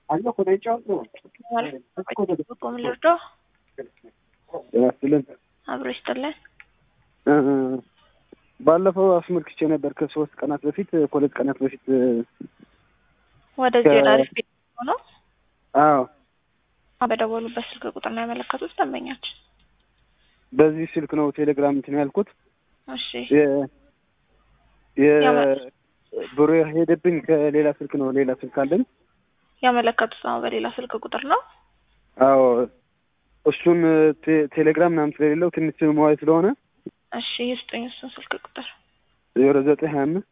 ቆም ልርዶ ያስልን አብሮ ይስጥልን። ባለፈው አስመልክቼ ነበር ከሶስት ቀናት በፊት ከሁለት ቀናት በፊት ወደዚህ ወደ አሪፍ ቤት ሆኖ አዎ በደወሉበት ስልክ ቁጥር ነው ያመለከቱት ደንበኛችን። በዚህ ስልክ ነው ቴሌግራም እንትን ያልኩት እሺ ብሩ ሄደብኝ ከሌላ ስልክ ነው ሌላ ስልክ አለኝ ያመለከቱት ነው በሌላ ስልክ ቁጥር ነው። አዎ እሱን ቴሌግራም ምናምን ስለሌለው ትንሽ መዋይ ስለሆነ እሺ ይስጡኝ እሱን ስልክ ቁጥር ዜሮ ዘጠኝ ሀያ አምስት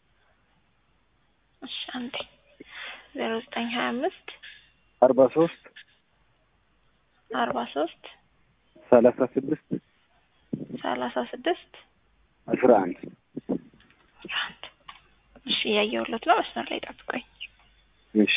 እሺ አንዴ ዜሮ ዘጠኝ ሀያ አምስት አርባ ሶስት አርባ ሶስት ሰላሳ ስድስት ሰላሳ ስድስት አስራ አንድ አስራ አንድ እሺ እያየሁለት ነው። መስመር ላይ ጠብቆኝ እሺ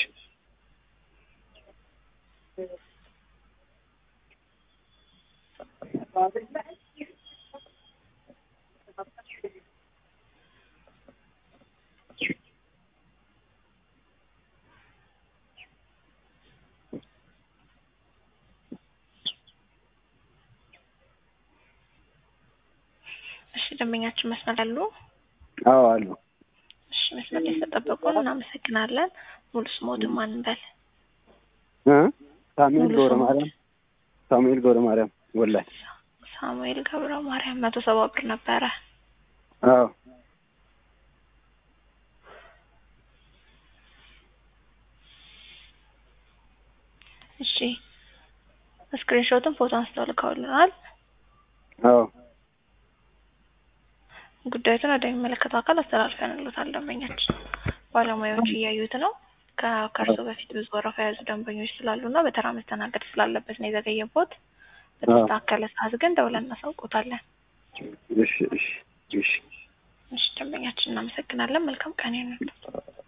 እሺ ደንበኛችን መስመር አሉ። አዎ አሉ። እሺ መስመር ላይ ስለጠበቁን እናመሰግናለን። ሙሉ ስሞትን ማን እንበል? እ ሳሙኤል ሙሉ ገብረ ስሙ? ማርያም ሳሙኤል ገብረ ማርያም ወላይ ሳሙኤል ገብረ ማርያም መቶ ሰባ ብር ነበረ። አዎ እሺ ስክሪንሾትን ፎቶ አንስተው ልከውልናል። አዎ ጉዳዩትን ወደሚመለከተው አካል አስተላልፈንሎታል። ደንበኛችን ባለሙያዎች እያዩት ነው። ከ- ከእርሶ በፊት ብዙ ወረፋ የያዙ ደንበኞች ስላሉ እና በተራ መስተናገድ ስላለበት ነው የዘገየቦት። በተስተካከለ ሰዓት ግን ደውለን እናሳውቆታለን። እሺ እሺ እሺ እሺ ደንበኛችን እናመሰግናለን። መልካም ቀን ይሁንልዎት።